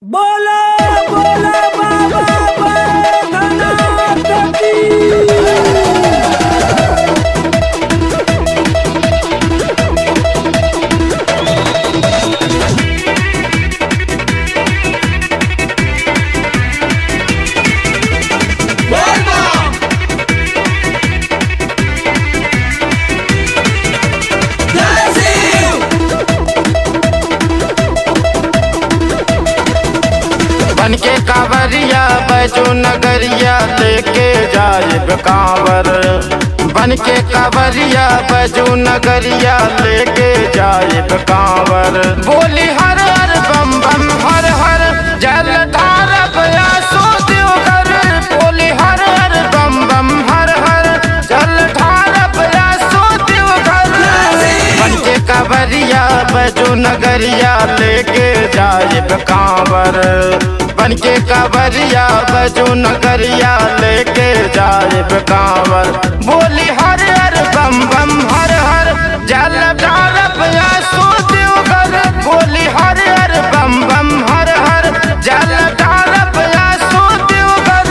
बोला बोला बाबा बैद्यनाथ की बन के कांवरिया बैजू नगरिया लेके जाइब कांवर बन के कांवरिया बैजू नगरिया लेके जाइब कांवर बोली हर हर बम बम हर हर जल धारब आसो देवघर बोली हर हर बम बम हर हर जल धारब आसो देवघर बन के कांवरिया बैजू नगरिया लेके जाइब कांवर बन के कांवरिया बैजू नगरिया लेके जाइब कांवर बोली हर हर बम बम हर हर जल डारब आसो देवघर बोली हर हर बम बम हर हर जल डारब आसो देवघर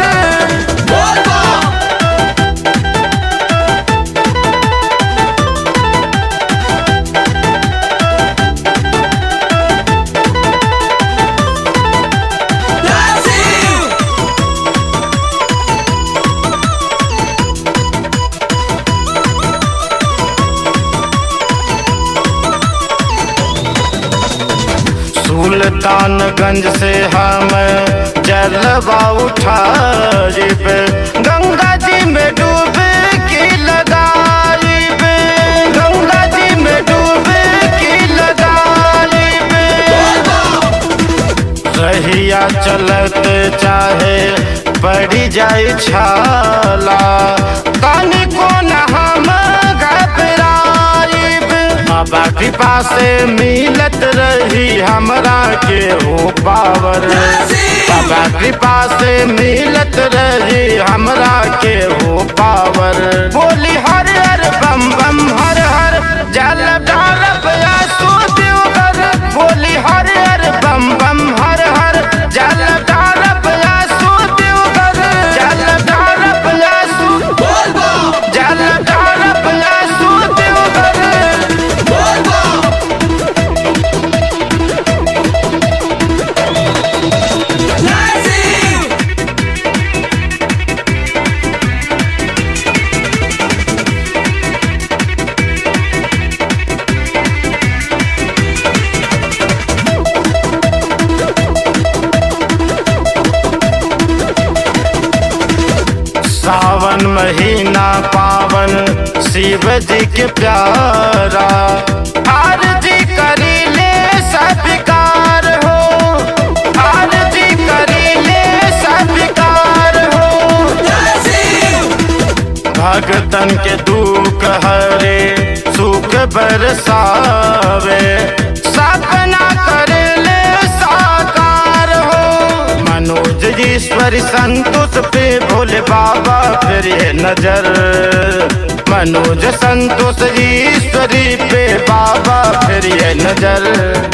सुल्तानगंज से हम जलवा उठाइब गंगा जी में डूब के लगाइब गंगा जी में डूब के लगाइब रहिया चलत चाहे पड़ी जाए छाला कानी को न हम घबराइब बाबा कृपा से मिलत रही हमरा के हो पावर बाबा कृपा से मिलत रही हमरा के हो पावर बोली हर हर बम बम हर हर जल डालब आसो देवघर बोली हर हर बम बम हर हर जल डालब आसो देवघर जल डालब आसो जल डालब आसो देवघर सावन महीना पावन शिव जी के प्यारा आरती करी ले सत्कार हो आरती करी ले सत्कार हो भगतन के दुख हरे सुख बरसावे सपना कर ले साकार हो मनोज ईश्वरी संतोष पे भोले बाबा फिर ये नजर मनोज संतोष ईश्वरी पे बाबा फिर ये नजर